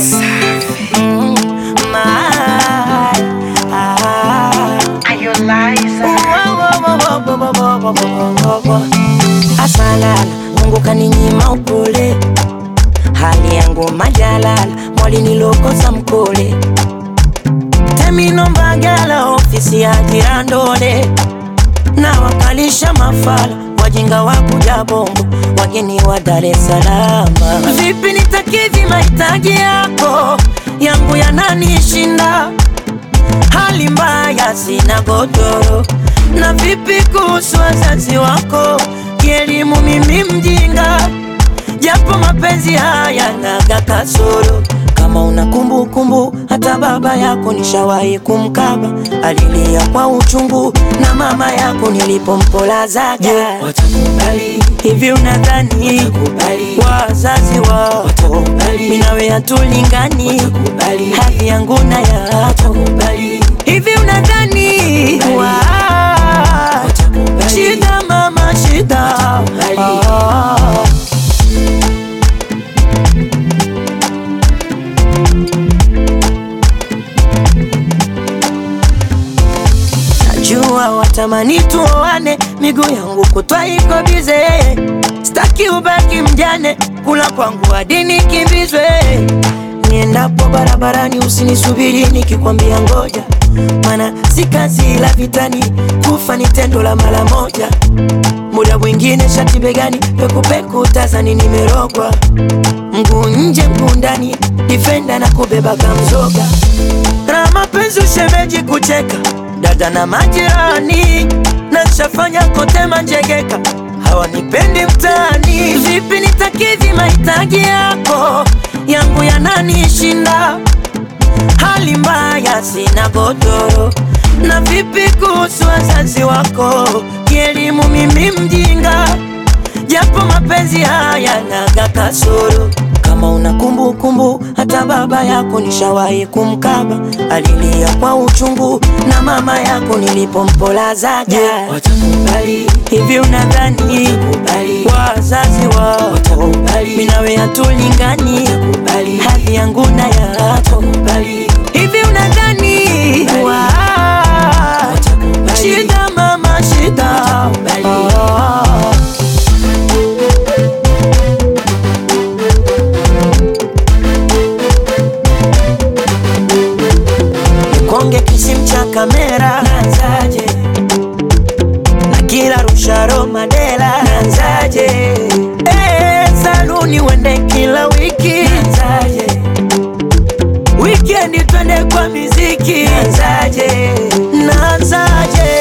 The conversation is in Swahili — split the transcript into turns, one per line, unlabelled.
Mm, my, ah. Asalala, Mungu kaninyima upole, hali yangu majalala, mwali nilokosa mkole, temino mbagala, ofisi ya jirandole, na wakalisha mafala, wajinga wa kuja bongo, wageni wa Dar es Salaam. Vipi nitakidhi mahitaji yako, yangu yananishinda hali mbaya, sina godoro. Na vipi kuhusu wazazi wako, kielimu mimi mjinga, japo mapenzi haya naga kasoro. Kama una kumbukumbu, hata baba yako nishawahi kumkaba, alilia kwa uchungu, na mama yako nilipompolazaga.
Watakubali,
Hivi unadhani
Watakubali.
wazazi wako
Watakubali.
mimi nawe hatulingani,
Watakubali.
hadhi yangu na yako
watakubali,
Hivi unadhani wa
Watakubali.
shida mama shida
Watakubali.
Ah. Najua watamani tuoane, miguu yangu kutwa iko bize, staki ubaki mjane, kula kwangu hadi nikimbizwe. Niendapo barabarani usinisubiri nikikwambia ngoja, mana si kazi la vitani, kufa ni tendo la mara moja. Muda mwingine shati begani, pekupeku tazani nimerogwa, mguu nje mguu ndani, difenda na kubeba kamzoga na mapenzi ushemeji kucheka dada na majirani na nshafanya kote manjegeka hawanipendi mtaani vipi nitakidhi mahitaji yako yangu yananishinda hali mbaya sina godoro na vipi kuhusu wazazi wako kielimu mimi mjinga japo mapenzi haya naga kasoro kama una kumbukumbu hata baba yako nishawahi kumkaba alilia kwa uchungu na mama yako nilipompolazaga
watakubali,
hivi unadhani
Watakubali.
wazazi wako
Watakubali.
mimi nawe hatulingani
Watakubali.
hadhi yangu na yako
watakubali,
hivi unadhani
Watakubali.
wa
Watakubali.
shida mama shida
Watakubali.
Ah. Konge kisim cha kamera nanzaje na kila rusharo madela nanzaje eh, saluni wende kila wiki nanzaje Weekend twende kwa miziki nanzaje nanzaje